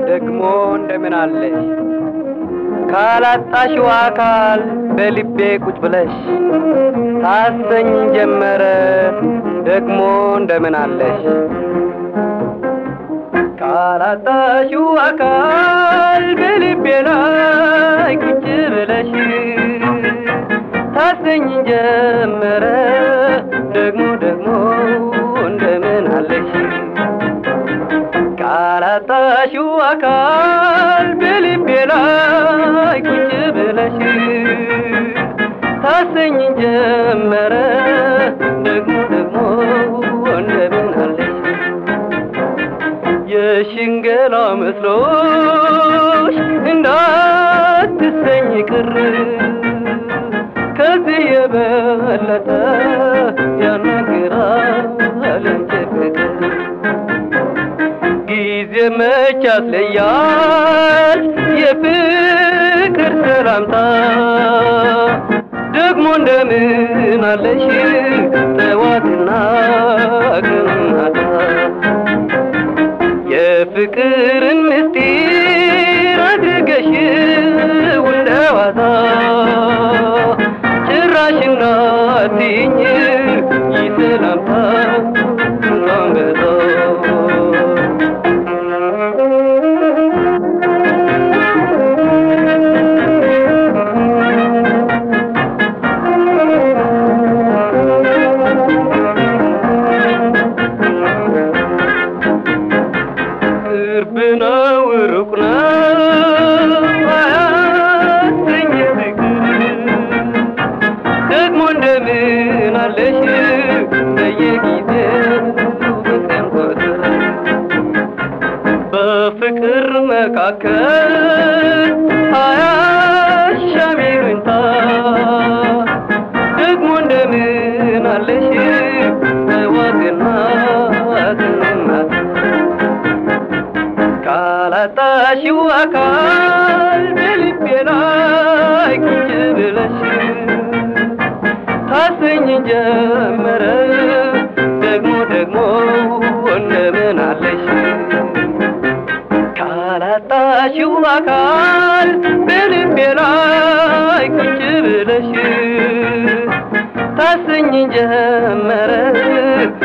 ደግሞ እንደምን አለሽ ካላጣሽው አካል በልቤ ቁጭ ብለሽ ታሰኝ ጀመረ ደግሞ እንደምን አለሽ ካላጣሽው አካል በልቤ ላይ ቁጭ ብለሽ ታሰኝ ጀመረ ደግሞ ደግሞ እንደምን አለሽ ካላጣሽው አካል በልቤ ላይ ቁጭ ብለሽ ታሰኝ ጀመረ ደግሞ ደግሞ እንደምን አለሽ የሽንገላ መስሎሽ እንዳትሰኝ ቅር ከዚህ የበለጠ ያናግራል እንጂ ፍቅር ጊዜ መች ያስለያል የፍቅር ሰላምታ ደግሞ እንደምን አለሽ ጠዋትና ቀናታ የፍቅርን ምስጢር አድርገሽ እንደዋዛ ጭራሽ እንዳትይኝ ይሰላምታ አንበዛ ቅርብ ነው ሩቅ ነው አያሰኝ ፍቅር ደግሞ እንደምን አለሽ በየጊዜው በቀን ቁጥር በፍቅር መካከል አያሻም ይሉኝታ ደግሞ እንደምን አለሽ ጠዋትና ማታ ካላጣሽው አካል በልቤ ላይ ቁጭ ብለሽ ታሰኝ ጀመረ ደግሞ ደግሞ እንደምን አለሽ ካላጣሽው አካል በልቤ ላይ ቁጭ ብለሽ ታሰኝ ጀመረ